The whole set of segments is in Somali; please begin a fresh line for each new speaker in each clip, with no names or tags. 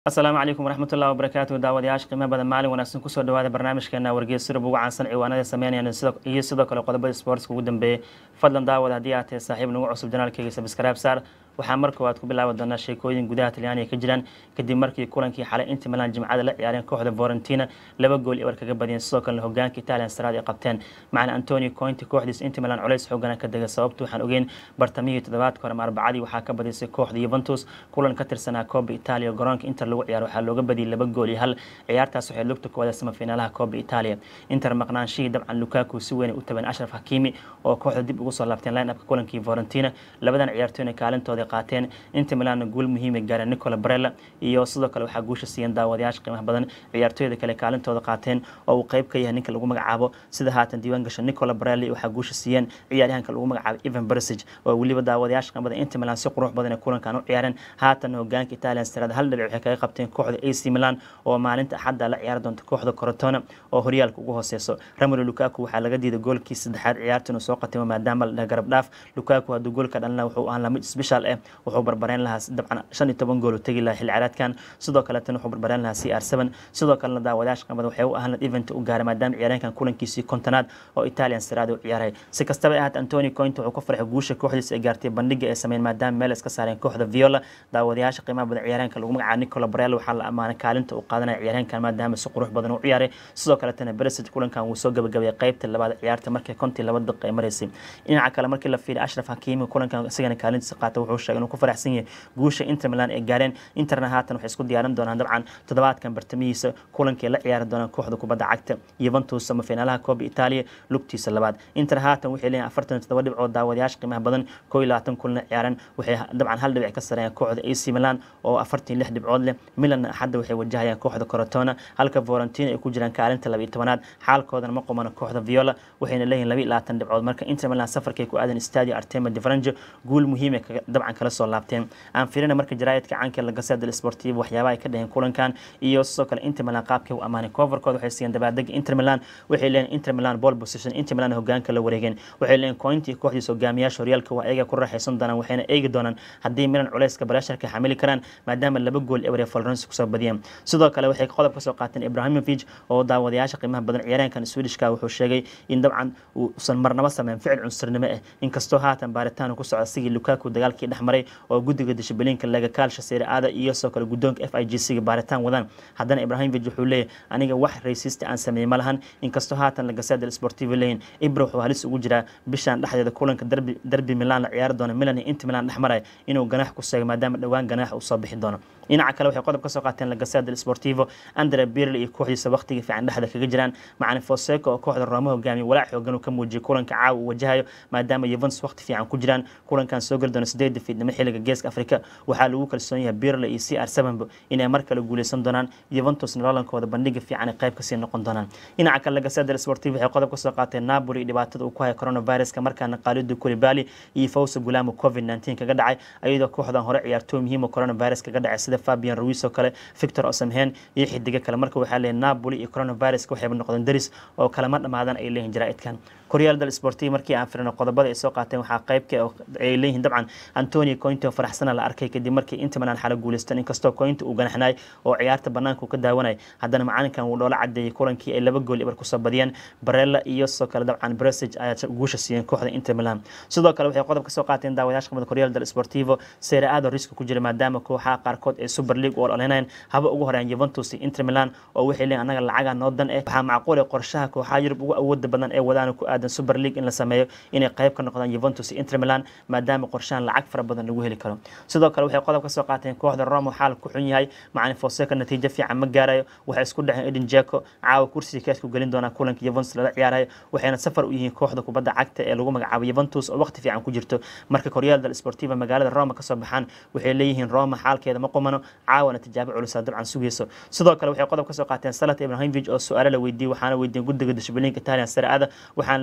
asalaamu calaykum waraxmat ullahi wabarakaatu daawadayaasha qiimo badan maalin wanaagsan kusoo dhawaada barnaamijkeena wargeys sirub ugu caansan ciwaanada sameynayaan iyo sidoo kale qodobada sportska ugu dambeeyey fadlan daawada haddii aad tahay saaxiib nagu cusub janaalkeyga sabskraib saar waxaa mar koowaad ku bilaabi doonaa sheekooyin gudaha talyaaniga ka jiraan kadib markii kulankii xalay inta milan jimcada la ciyaareen kooxda vorentina laba gool iyo war kaga badiyeen sidoo kalena hogaanka italian saraad ay qabteen macna antonio cointi kooxdiis inta milan culays xoogana ka dega sababta waxaan ogeyn bartamihii toddobaadka hore arbacadii waxaa ka badisay kooxda yuventus kulan ka tirsanaa kooba italia garoonka inter lagu ciyaaro waxaa looga badiyay laba gool iyo hal ciyaartaas waxay lugta koowaada samafiinaalaha kooba italia inter maqnaanshihii dabcan lukaku si weyn u taban ashraf hakimi oo kooxda dib ugu soo laabteen line upka kulankii vorentina labadan ciyaartooyna kaalintooda qaateen inta milaanna guul muhiima gaareen nicola barella iyo sidoo kale waxaa guusha siiyeen daawadayaasha qiimaha badan ciyaartooyda kale kaalintooda qaateen oo uu qeyb ka yahay ninka lagu magacaabo sida haatan diiwaan gasha nicola barelli waxaa guusha siiyeen ciyaaryahanka lagu magacaabo evan bersig oo weliba daawadayaasha qiimaha badan inta milan si qurux badan ee kulankan u ciyaareen haatan hogaanka italian sarada hal dhibic waxay kaga qabteen kooxda ac milan oo maalinta axadda la ciyaari doonta kooxda corotona oo horyaalka ugu hooseyso ramolo lukaku waxaa laga diiday goolkii saddexaad ciyaartan uu soo qatimo maadaama la dhaha garab dhaaf lukaku hadduu goolka dhalina wuxuu ahaan lamid special ah wuxuu barbareen lahaa dabcan shan iyo toban gool u tegi lahaa xilli ciyaareedkan sidoo kaleetana wuxuu barbareen lahaa c r seven sidoo kalena daawadayaasha qamada waxay u ahaan event u gaaray maadaama ciyaaryahankan kulankiisii kontonaad oo italian siraada u ciyaaray si kastaba ahaat antoni coint wuxuu ku farxay guusha kooxdiisa ay gaartay bandhiga ay sameyn maadaama meel iska saareen kooxda viola daawadayaasha qiimaha badan ciyaaryahanka lagu magacaabo nicola barel waxaa la ammaanay kaalinta uu qaadanaya ciyaaryahankan maadaama si qurux badan u ciyaaray sidoo kaletana beresid kulankan wuu soo gabagabeeyay qeybta labaad ciyaarta markii kontii laba daqiiqa ay maraysay dhinaca kale markii la fiiriy ashraf hakimi kulankan isagana kaalintiisa qaata wuxuu sheegay inuu ku faraxsan yahay guusha inter milan ay gaareen interna haatan waxay isku diyaarin doonaan dabcan toddobaadkan bartamihiisa kulankii la ciyaari doonaan kooxda kubadda cagta yuventus ama finaalaha kooba italia lugtiisa labaad inter haatan waxay leeyihin afartan iyo toddoba dhibcood daawadayaasha qiimaha badan koo iyo labaatan kulna ciyaareen waxay dabcan hal dhibic ka sareeyaan kooxda ac milan oo afartan lix dhibcood leh milan axadda waxay wajahayaan kooxda corotona halka vorentina ay ku jiraan kaalinta laba iyo tobanaad xaalkoodana ma qumano kooxda viola waxayna leeyihin laba iyo labaatan dhibcood marka inter milan safarkay ku aadan stadio artema de franjo guul muhiim ay dabcan kala soo laabteen aan firina marka jaraayadka caanka la gaseda del sportivo waxyaabaha ay ka dhaheen kulankan iyo sidoo kale inter milan qaabkay u amaanay coverkooda waxay siiyeen dabaaldega inter milan waxay leeyihin inter milan ball position inter milan hogaanka la wareegeen waxay leeyihin cointi kooxdiisa hogaamiyaasha horyaalka waa ayaga ku raaxaysan doonaan waxayna eegi doonaan haddii milan culeyska bareesharka xamili karaan maadaama laba gool ebre florence kusoo badiyeen sidoo kale waxay qodob kasoo qaateen ibrahimovic oo daawadayaasha qiimaha badan ciyaaryahankan swedishka wuxuu sheegay in dabcan uusan marnaba sameyn ficil cunsurnimo ah inkastoo haatan baaritaan ku socda sigii lukaku dagaalkii dhexmaray oo guddiga dishibiliinka laga kaalsha seere aada iyo sidoo kale guddoonka f i g c ga baaritaan wadaan haddana ibrahimovic wuxuu leeyahy aniga wax raysiista aan sameeyey ma lahan inkastoo haatan lagasea del sportivo leeyin ibra wuxuu halis ugu jiraa bishan dhexdeeda kulanka darbi darbi milan la ciyaari doono milan iyo inta milan dhexmaraya inuu ganaax ku seego maadaama dhowaan ganaax uu soo bixi doono dhinaca kale waxay qodob ka soo qaateen lagasea del sportivo andre birl iyo kooxdiisa waqtiga fiican dhexda kaga jiraan macalin foseco oo kooxda rooma hogaamiye walaac xoogan uu ka muujiyay kulanka caawa uu wajahayo maadaama yuventus waqti fiican ku jiraan kulankan soo geli doona sideedda fiidnimo xilliga geeska afrika waxaa lagu kalsoon yahay birle iyo c r sevenbo inay mar kale guuleysan doonaan yuventus nololankooda bandhiga fiican ay qayb kasii noqon doonaan dhinaca kale lagasea del sportivo waxay qodob ka soo qaateen napoli dhibaatada uu ku hayo coronaviruska markaana qaalidu kulibali iyo fawsa gulaamo covid nineteen kaga dhacay ayadoo kooxdan hore ciyaartooy muhiim oo coronavirus kaga dhacay sida fabian ruiz oo kale victor osamhen iyo xidigo kale marka waxaa leeyahay napoli iyo coronaviruska waxayba noqdeen daris oo kalama dhamaadan ay leeyihin jaraa'idkan koryaal del sportivo markii aan firino qodobada ay soo qaateen waxaa qaybka ay leeyihiin dabcan antonio cointi oo faraxsana la arkay kadib markii inta milan xala guuleysteen inkastoo cointi uu ganaxnay oo ciyaarta banaanka uu ka daawanay haddana macalinkan wuu dhoola cadeeyey kulankii ay laba gool ibar kusoo badiyeen barella iyo sidoo kale dabcan bresig ayaa guusha siiyeen kooxda inter milan sidoo kale waxay qodob ka soo qaateen daawadayaasha qamada koryaal del sportivo seere aado riska ku jira maadaama kooxaha qaarkood ee super league u ololeynayn haba ugu horeeyaan juventus iyo inter milan oo waxay leeyihin anaga lacaga noo dan eh waxaa macquul ah qorshaha kooxaha yurub ugu awooda badan ee wadaan ku aadan super league in la sameeyo inay qayb ka noqdaan juventus iyo inter milan maadaama qorshahan lacag fara badan lagu heli karo sidoo kale waxay qodob ka soo qaateen kooxda roma xaal ku xun yahay macalin foseca natiijo fiican ma gaarayo waxay isku dhexeen eden jeko caawa kursiga keesku gelin doonaa kulanka juventus lala ciyaarayo waxayna safar u yihiin kooxda kubadda cagta ee lagu magacaabo juventus oo waqti fiican ku jirto marka koryaal del sportiva magaalada roma kasoo baxaan waxay leeyihiin roma xaalkeeda ma qumano caawana tijaabo culusa dabcan sugayso sidoo kale waxay qodob ka soo qaateen salat ibrahimovic oo su-aalo la weydiiyey waxaana weydiiyeen guddiga dishibiliinka italian saraada waxaana la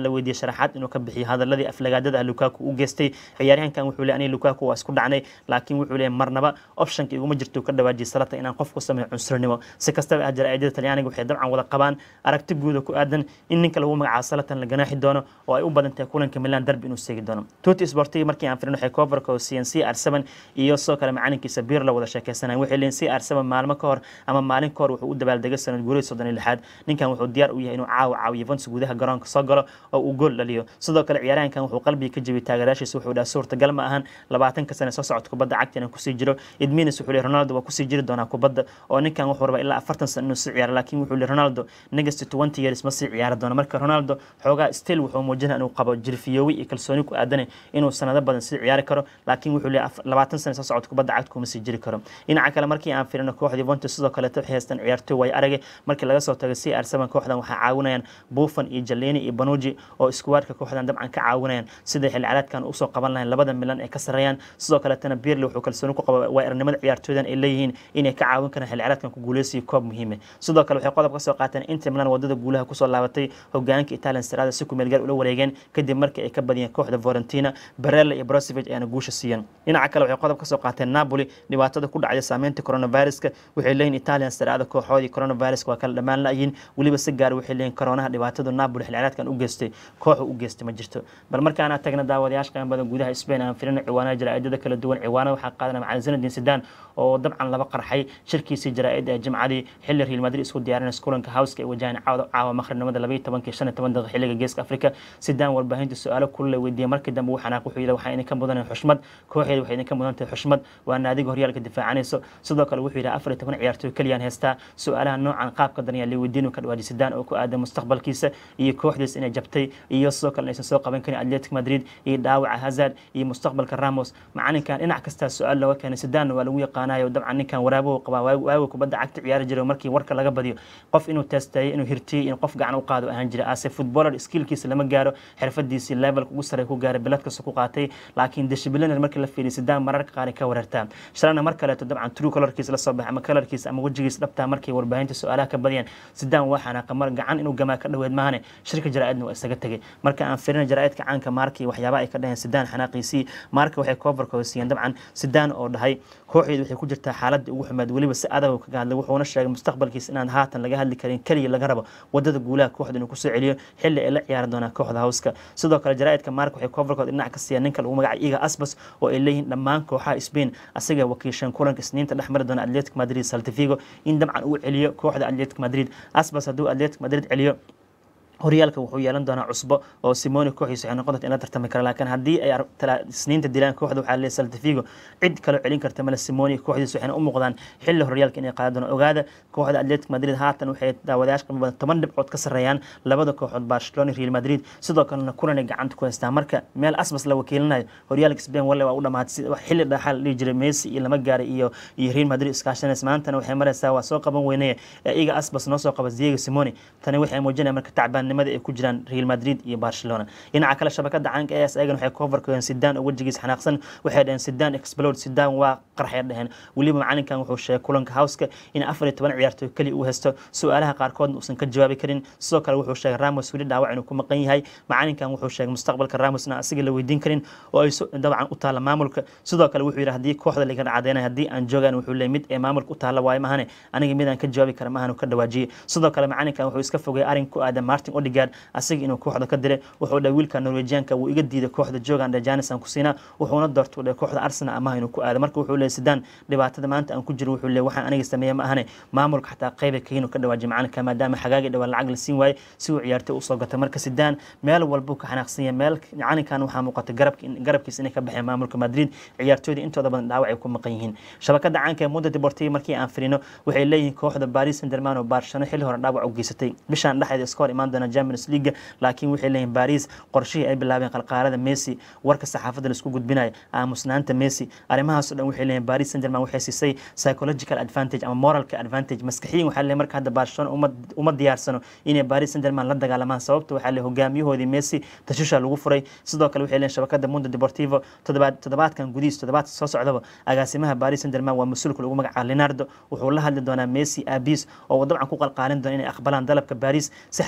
la weydiiyey sharaxaad inuu ka bixiyo hadaladii aflagaadada ah lukaku u geystay ciyaaryahankan wuxuu leey aniga lukaku waa isku dhacnay laakiin wuxuu leeyahy marnaba optionka iguma jirto ka dhawaajiyay salata inaan qof ku sameeyo cunsurnimo si kastaba ah jaraa'idada talyaaniga waxay dabcan wada qabaan aragti guuda ku aadan in ninka lagu magacaabo salatan la ganaaxi doono oo ay u badan tahay kulanka milan derby inuu seegi doono tuti sportiga markii aan firin waxay coverka oo cn c r seven iyo sidoo kale macalinkiisa biir la wada sheekeysanayan waxay leeyihin c r seven maalmo ka hor ama maalin ka hor wuxuu u dabaaldegay sanad guurihii soddon iyo lixaad ninkan wuxuu diyaar u yahay inuu caawa caawiyo Juventus gudaha garoonka soo galo oo uu gool dhaliyo sidoo kale ciyaaryahankan wuxuu qalbiga ka jebiyay taageerayaashiisa wuxuu dhaha suurtagal ma ahan labaatanka sane soo socota kubadda cagta inaan kusii jiro idminis wuxuu leeyahy ronaldo waa kusii jiri doonaa kubadda oo ninkan wuxuu rabaa ilaa afartan sano inuu sii ciyaaro laakiin wuxuu leeyahy ronaldo next twenty years ma sii ciyaari doono marka ronaldo xoogaa still wuxuu muujinaya inuu qabo jirfiyoowi iyo kalsooni ku aadanay inuu sanado badan sii ciyaari karo laakiin wuxuu leeyahy labaatan sane soo socota kubadda cagta kuma sii jiri karo dhinaca kale markii aan firino kooxda Juventus sidoo kale waxay haystaan ciyaartoy way aragay markii laga soo tago CR7 kooxdan waxaa caawinayaan Buffon iyo Jellini iyo Bonucci oo iskuwaadka kooxdan dabcan ka caawinayaan sida xilli ciyaareedkan u soo qaban lahayn labada milan ee ka sareeyaan sidoo kale tana Pirlo wuxuu kalsooni ku qabaa way aragnimada ciyaartoydan ay leeyihiin inay ka caawin karaan xilli ciyaareedkan ku guuleysiyo koob muhiim ah sidoo kale waxay qodob ka soo qaateen Inter Milan wadada guulaha ku soo laabatay hogaanka Italian Serie A si ku meel gaar ula wareegeen kadib markii ay ka badiyeen kooxda Fiorentina Barella iyo Brozovic ayana guusha siiyeen dhinaca kale waxay qodob ka soo qaateen Napoli dhibaatada ku dhacday saameynta coronaviruska waxay leeyihin Italian Serie A kooxoodii coronavirus waa kala dhammaan la'yiin weliba si gaar waxay leeyihin koronaha dhibaatada Napoli xilli ciyaareedkan u geystay kooxa u geystay ma jirto bal markaan aan tagna daawadayaasha qiimo badan gudaha Spain aan fiirino ciwaanada jaraa'idada kala duwan ciwaanada waxaa qaadanaya macalin Zinedine Zidane oo dabcan laba qarxay shirkiisii jaraa'id ee jimcadii xilli Real Madrid isku diyaarinaysa kulanka Houska ee wajahan caawa caawa maqribnimada 12 15 daqiiqo xilliga geeska Afrika Zidane warbaahinta su'aalo kullu weydiiyay markii dambe uu xanaaq wuxuu yidhi waxaa idinka mudan xushmad kooxeedu waxay idinka mudan tahay xushmad waa naadiga horyaalka difaacanayso sidoo kale wuxuu yidhi afar iyo toban ciyaartoy keliyaan heystaa su-aalaha noocan qaabka dan ayaa liweydiinu ka dhawaaji Zidane oo ku aadan mustaqbalkiisa iyo kooxdiisa inay jabtay iyo sidoo kale inaysan soo qaban karin Atletico Madrid iyo dhaawaca Hazard iyo mustaqbalka Ramos macalinkan dhinac kasta su-aal looga keenay Zidane waa lagu yaqaanayo dabcan ninkan waraabuhu qabaa waagu kubadda cagta ciyaari jiray markii warka laga badiyo qof inuu testeeyo inuu hirtiyo in qof gacan u qaado ahaan jiray ase footballer skillkiisa lama gaaro xirfadiisii levelka ugu sare ku gaaray bilad kasta ku qaatay laakiin disciplinary markii la fiiriyo Zidane mararka qaar ka wareertaa shalana mar kaleeto dabcan true colorkiisa la soo baxay ama colorkiisa ama wejigiisa dhabtaa markii warbaahinta su-aalaha ka badiyeen Zidane waa xanaaqa mar gacan inuu gamaa ka dhaweed maahane shirka jaraa'idna waa isaga tagay marka aan fiirino jaraa'idka caanka markii waxyaabaha ay ka dhaheen Zidane xanaaqiisii marka waxay coverka siiyeen dabcan Zidane oo dhahay kooxeedu waxay ku jirtaa xaaladda ugu xumaad weliba si adag kaga hadlay wuxuuna sheegay mustaqbalkiisa inaan haatan laga hadli karin kaliya laga rabo wadada guulaha kooxda inuu kusoo celiyo xilli ay la ciyaari doonaan kooxda hawska sidoo kale jaraa'idka marka waxay coverkooda dhinac ka siiyeen ninka lagu magacayo iga asbas oo ay leeyihiin dhammaan kooxaha Spain asaga wakiishan kulanka isniinta dhexmari doona Atletico Madrid Celta Vigo in dabcan uu celiyo kooxda Atletico Madrid asbas hadduu Atletico Madrid celiyo horyaalka wuxuu yeelan doonaa cusbo oo Simone kooxiisa waxay noqon doontaa in la tartami karo laakiin haddii ay isniinta dilaan kooxda waxaa leeyahay Celta Vigo cid kale celin karta mala Simone kooxdiisa waxayna u muuqdaan xilli horyaalka inay qaadan doonaan ogaada kooxda Atletico Madrid haatan waxay daawadayaasha qiimo badan toban dhibcood ka sarreeyaan labada kooxood Barcelona Real Madrid sidoo kalena kulan ay gacanta ku haystaan marka meel asbas la wakiilinayo horyaalka Spain walla waa u dhamaatay xilli dhaxal la dhihi jiray Messi iyo lama gaaray iyo iyo Real Madrid iskaashanaysa maantana waxay maraysaa waa soo qaban weynaya iga asbas noo soo qaba Diego Simone tani waxay muujinayaan marka tacbaan nimada ay ku jiraan Real Madrid iyo Barcelona dhinaca kale shabakada caanka ee ayagan waxay cover ka Zidane oo wajigiisa xanaaqsan waxay dhaheen Zidane explode Zidane waa qarxay dhaheen waliba macalinkan wuxuu sheegay kulanka Houska in 14 ciyaartoy kali uu haysto su'aalaha qaarkood uusan ka jawaabi karin sidoo kale wuxuu sheegay Ramos wali dhaawac inuu ku maqan yahay macalinkan wuxuu sheegay mustaqbalka Ramosna asiga la weydiin karin oo ay dabcan u taala maamulka sidoo kale wuxuu yiri hadii kooxda laga cadeynay hadii aan joogan wuxuu leeyahay mid ee maamulka u taala waay mahane aniga mid aan ka jawaabi kara mahane ka dhawaajiyay sidoo kale macalinkan wuxuu iska fogay arin ku aadan Martin Odegaard asiga inuu kooxda ka diray wuxuu dhahay wiilka Norwegianka wuu iga diiday kooxda joogan Dejanis aan ku siinaa wuxuuna doortay dhahay kooxda Arsenal ama inuu ku aado marka wuxuu leeyahay Zidane dhibaatada maanta aan ku jiro wuxuu leeyahay waxaan aniga sameeyay ma ahane maamulka xataa qayb ka inuu ka dhawaajiyo macalinka maadaama xagaagi dhawaan lacag la siin waayay si uu ciyaartay u soo gatay marka Zidane meel walba ka xanaaqsan yahay meel macalinkan waxaa muuqata garabka garabkiisa inay ka baxeen maamulka Madrid ciyaartooyda intooda badan dhaawac ay ku maqan yihiin shabakada caanka ee Mundo Deportivo markii aan firino waxay leeyihiin kooxda Paris Saint-Germain oo Barcelona xilli hore dhaawac u geysatay bishan dhexdeeda iska hor imaan doona Champions League laakiin waxay leeyihiin Paris qorshihii ay bilaabeen qalqaalada Messi warka saxaafadda la isku gudbinayo aamusnaanta Messi arrimahaas oo dhan waxay leeyihiin Paris Saint-Germain waxay siisay psychological advantage ama moralka advantage maskaxiyan waxaa leeyahay marka hadda Barcelona uma uma diyaarsano inay Paris Saint-Germain la dagaalamaan sababta waxaa leeyahay hogaamiyahoodii Messi tashusha lagu furay sidoo kale waxay leeyihiin shabakada Mundo Deportivo toddobaad toddobaadkan gudihiisa toddobaadka soo socdaba agaasimaha Paris Saint-Germain waa mas-uulka lagu magacaabo Leonardo wuxuu la hadli doonaa Messi Abis oo dabcan ku qalqaalin doona inay aqbalaan dalabka Paris si xagaaga ugu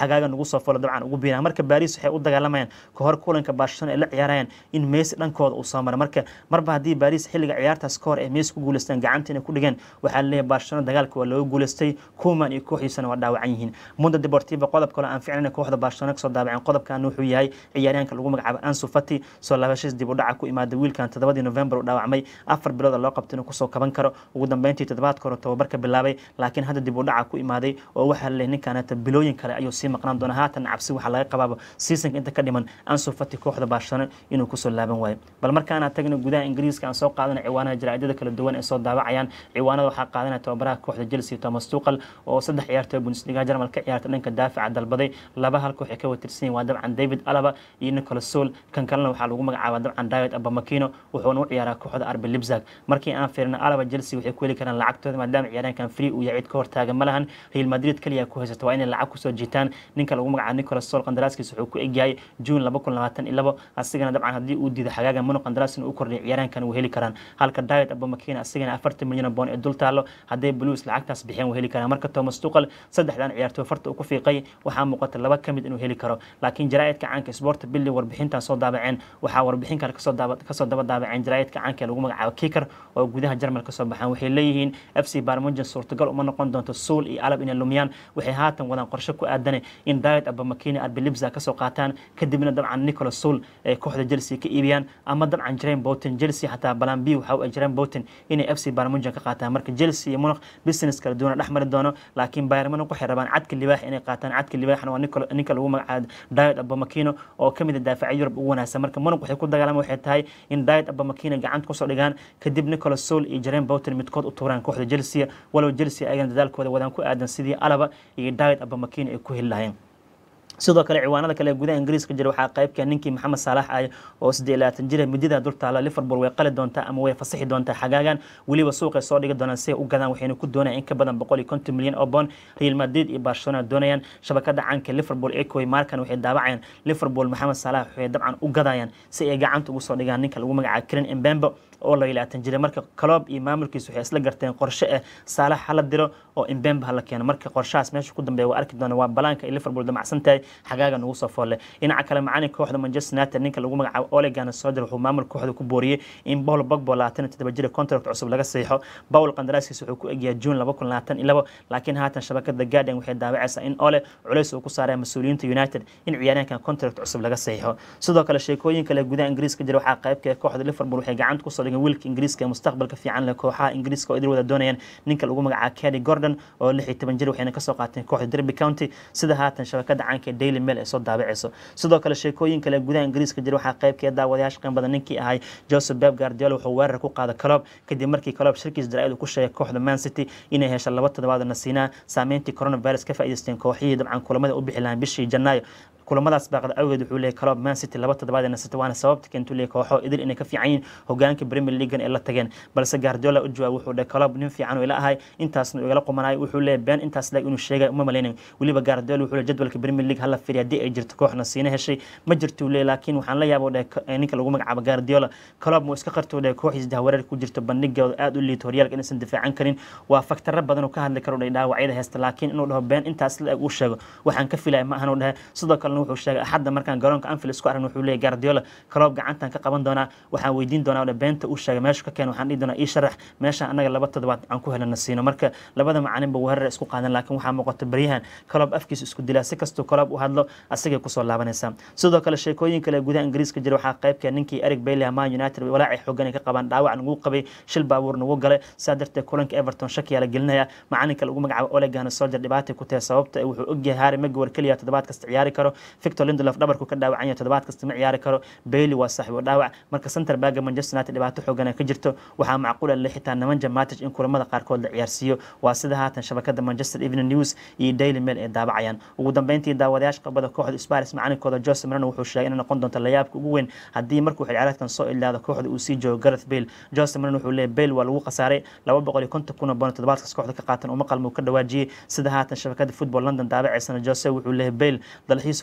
soo folo dabcan ugu biiraan marka baris waxay u dagaalamayaan kahor kulanka barcelona ay la ciyaarayaan in messi dhankooda uu soo mara marka marba haddii baris xilliga ciyaartaas ka hor ay messi ku guuleystaan gacanta inay ku dhigeen waxaa laleeyahay barcelona dagaalka waa looga guuleystay kuman iyo kooxdiisana waa dhaawacan yihiin mundo deportiva qodob kale aan ficnayn kooxda barcelona kasoo daabaceen qodobkan wuxuu yahay ciyaaryahanka lagu magacaabo ansu fati soo laabashadiis dib u dhaca ku imaada wiilkan todobadii november u dhaawacmay afar bilood loo qabtay inuu kusoo kaban karo ugu dambeyntii toddobaadka hore tababarka bilaabay laakiin hadda dib u dhaca ku imaaday oo waxaa laleeyahay ninkanata bilooyin kale ayuu sii maqnaan doona haatan cabsi waxaa laga qabaaba seasonka inta ka dhiman ansu fati kooxda barcelona inuu kusoo laaban waayo bal markaana tagna gudaha ingiriiska aan soo qaadana ciwaanaha jaraa'idada kala duwan ee soo daawacayaan ciwaanada waxaa qaadanaya tababaraha kooxda chelsea thomas tuqal oo saddex ciyaartooy bundesliga jarmal ka ciyaarta dhanka daafica dalbaday laba hal koox ay ka watirsan yihin waa dabcan david alaba iyo nicolas sol kan kalena waxaa lagu magacaaba dabcan david abamakino wuxuuna u ciyaaraa kooxda arbi libzag markii aan fiirna alaba chelsea waxay ku heli karaan lacagtooda maadaama ciyaaryahankan free uu yahay cid ka hortaaga ma lahan real madrid kaliya ku haysato waa inay lacag kusoo jiitaan ninka lagu magacaabo nicolas sol qandaraaskiisa wuxuu ku egyahay june laba kun labaatan iyo labo asigana dabcan haddii uu diido xagaaga mano qandaraas inuu u kordhiyo ciyaaryahankan uu heli karaan halka david abamakino asigana afartan milyan oo boon ee dul taalo hadday blues lacagtaas bixiyeen uu heli karaan marka thomas tuqal saddexdan ciyaartooy farta uu ku fiiqay waxaa muuqata laba ka mid inuu heli karo laakiin jaraa'idka caanka sport billi warbixintan soo daabaceen waxaa warbixin kale kasoo daba daabaceen jaraa'idka caanka ee lagu magacaabo kicker oo gudaha jarmal kasoo baxaan waxay leeyihiin f c barmugen suurtagal uma noqon doonto suul iyo alab inay lumiyaan waxay haatan wadaan qorshe ku aadane in david abamakini arbilibza kasoo qaataan kadibna dabcan nicolas suul ee kooxda chelsea ka iibiyaan ama dabcan jaren boten chelsea xataa balan b waxa u jaren boten inay f c barmugen ka qaataan marka chelsea iyo munaq business kala duwana dhex mari doono laakiin bayern munaq waxay rabaan cadka libaax inay qaataan cadka libaaxna waa ninka lagu magacaabo david abamakino oo kamid a daafaca yurub ugu wanaagsan marka munaq waxay ku dagaalama waxay tahay in david abamakino gacanta kusoo dhigaan kadib nicolas soul iyo jaren boten midkood u tuuraan kooxda chelsea walow chelsea ayagana dadaalkooda wadaan ku aadan sidii alaba iyo david abamakino ay ku heli lahayeen sidoo kale ciwaanada kale gudaha ingiriiska jira waxaa qaybka ninkii maxamed saalax ah oo siddeed labaatan jira midida dul taala liverpool way qali doontaa ama way fasaxi doontaa xagaagan weliba suuqay soo dhigi doonaan si ay u gadaan waxayna ku doonayaan in ka badan boqol iyo konton milyan oo bond real madrid iyo barcelona doonayaan shabakada caanka liverpool ecoy markan waxay daawacayaan liverpool maxamed saalax waxay dabcan u gadayaan si ay gacanta ugu soo dhigaan ninka lagu magacaabo karen embembo oo la ilaatan jira marka coloob iyo maamulkiisa waxay isla garteen qorshe ah saalax hala diro oo imbemba hala keeno marka qorshahaas meesha ku dambeeya waa arki doona waa balaanka ay liverpool damacsan tahay xagaaga nugu soo foolle dhinaca kale macalinka kooxda manchester united ninka lagu magacaabo olegana soder wuxuu maamul kooxda ku booriyey in paul bogbo labaatan iyo toddoba jira contract cusub laga saxiixo paul qandaraaskiisa wuxuu ku egyahay june laba kun labaatan iyo labo laakiin haatan shabakada guardian waxay daawacaysaa in ole culays uu ku saaraya mas-uuliyiinta united in ciyaaryahankan contract cusub laga saxiixo sidoo kale sheekooyin kale gudaha ingiriiska jira waxaa qaybka kooxda liverpool waxay gacanta kusoo dhigeen wiilka ingiriiska ee mustaqbalka fiican leh kooxaha ingiriiska oo idil wada doonayaan ninka lagu magacaabo kady gordon oo lix iyo toban jir waxayna kasoo qaateen kooxda derby county sida haatan shabakada caanka ee daily mail ay soo daabacayso sidoo kale sheekooyin kale gudaha ingiriiska jira waxaa qaybkeeda daawadayaasha qiim badan ninkii ahay joseph beb guardiola wuxuu weerar ku qaaday coloob kadib markii coloob shirkiis jaraa'id uu ku sheegay kooxda man city inay hesha laba toddobaad oo nasiinaa saameyntii coronavirus ka faa'iidaysteen kooxihii dabcan kulamada u bixi lahaan bishii janaayo kulamadaas baaqda awgeed wuxuu leeyahay coloob man city laba toddobaad ee nasata waana sababta keentuu leeyahay kooxo idil inay ka fiican yihiin hogaanka premier leaguean ee la tageen balse guardiola u jawaab wuxuu dhahay coloob nin fiican oo ila ahay intaasna igala qumanayo wuxuu leeyahay been intaas leeg inuu sheegay uma malaynayo weliba guardiola wuxuu leeyahay jadwalka premier league hala fiiriya haddii ay jirto kooxna siina heshay ma jirtuu leeyahay laakiin waxaan la yaaba dhahay ninka lagu magacaabo guardiola coloob muu iska qartuu dhahay kooxiis dahwareer ku jirto bandhigooda aad u liito horyaalka inaysan difaacan karin waa faktaro badan oo ka hadli karo dhahay dhaawacyada heesta laakiin inuu dhaho been intaas leeg uu sheego waxaan ka filaya ma ahan u dhahay sidoo kalena wuxuu sheegay axadda markaan garoonka anfield isku aragn wuxuu leeyahy guardiola coloob gacantan ka qaban doonaa waxaan weydiin doonaa dhe beenta uu sheegay meeshu ka keen waxaan dhihi doonaa ii sharax meeshaan annaga laba toddobaad aan ku helana siino marka labada macalinba weerar isku qaadan laakiin waxaa muuqata baryahan coloob afkiisa isku dilaa si kastuu coloob u hadlo asagay kusoo laabanaysaa sidoo kale sheekooyin kale gudaha ingiriiska jira waxaa qaybka ninkii eric bailey man united walaacay xoogan ay ka qabaan dhaawac nagu qabay shil baabuur nagu galay sidaa darteed kulanka everton shakiyaa la gelinaya macalinka lagu magacaabo olegana soldier dhibaatay ku tahay sababta wuxuu ogyahay harry magwar keliya toddobaad kasta ciyaari karo victor lindelof dhabarku ka dhaawacan yahay toddobaad kasta ma ciyaari karo bailey waa saaxiibo dhaawac marka center baaga manchester united dhibaato xoogan ka jirto waxaa macquul ah xitaa nemanja matic in kulamada qaarkood la ciyaarsiiyo waa sida haatan shabakada manchester evening news iyo daily mail ay daabacayaan ugu dambeyntii daawadayaasha qabada kooxda sparis macalinkooda jose marano wuxuu sheegay inay noqon doonto layaabka ugu weyn haddii markuu xilciyaareedkan soo ilaado kooxda uu sii joogo gareth bale jose marano wuxuu leeyahy bale waa lagu khasaaray laba boqol iyo konton kun oo bono toddobaadkaas kooxda ka qaatan uma qalmo ka dhawaajiyey sida haatan shabakada football london daabaceysana jose wuxuu leeyahay bale dalxiisa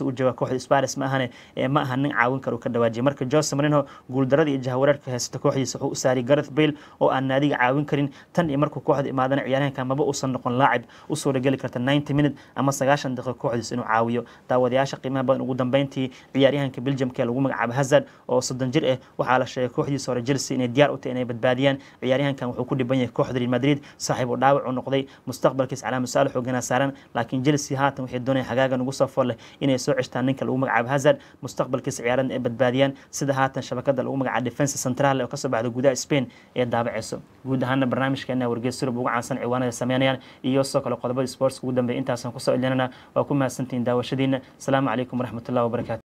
u jooga kooxda sparis ma ahane ma aha nin caawin karo ka dhawaajiya marka jose marino guuldaradii iyo jahawareerka haysta kooxdiisa wuxuu u saariyay gareth bale oo aan naadiga caawin karin tan iyo markuu kooxda imaadana ciyaaryahanka maba uusan noqon laacib u suurageli karta 90 minute ama sagaashan daqiiqo kooxdiisa inuu caawiyo daawadayaasha qiimaha badan ugu dambeyntii ciyaaryahanka belgiumka ee lagu magacaabo hazard oo soddon jir ah waxaa la sheegay kooxdiisa hore chelsea inay diyaar u tahay inay badbaadiyaan ciyaaryahankan wuxuu ku dhiban yahay kooxda real madrid saaxiib uu dhaawac u noqday mustaqbalkiis calaama su-aal xoogana saaran laakiin chelsea haatan waxay doonayaan xagaagan ugu soo fool leh inay soo ceshtaan ninka lagu magacaabo hazard mustaqbalkiisa ciyaarada ay badbaadiyaan sida haatan shabakada lagu magacaabo defense central oo kasoo baxda gudaha spain ee daabaceyso guud ahaana barnaamijkeena wargeys surub ugu caansan ciwaanada sameynayaan iyo sidoo kale qodobada sports ugu dambeeya intaasaan kusoo ilinana waa ku mahadsantihiin daawashadiina asalaamu calaykum waraxmatullahi wabarakatu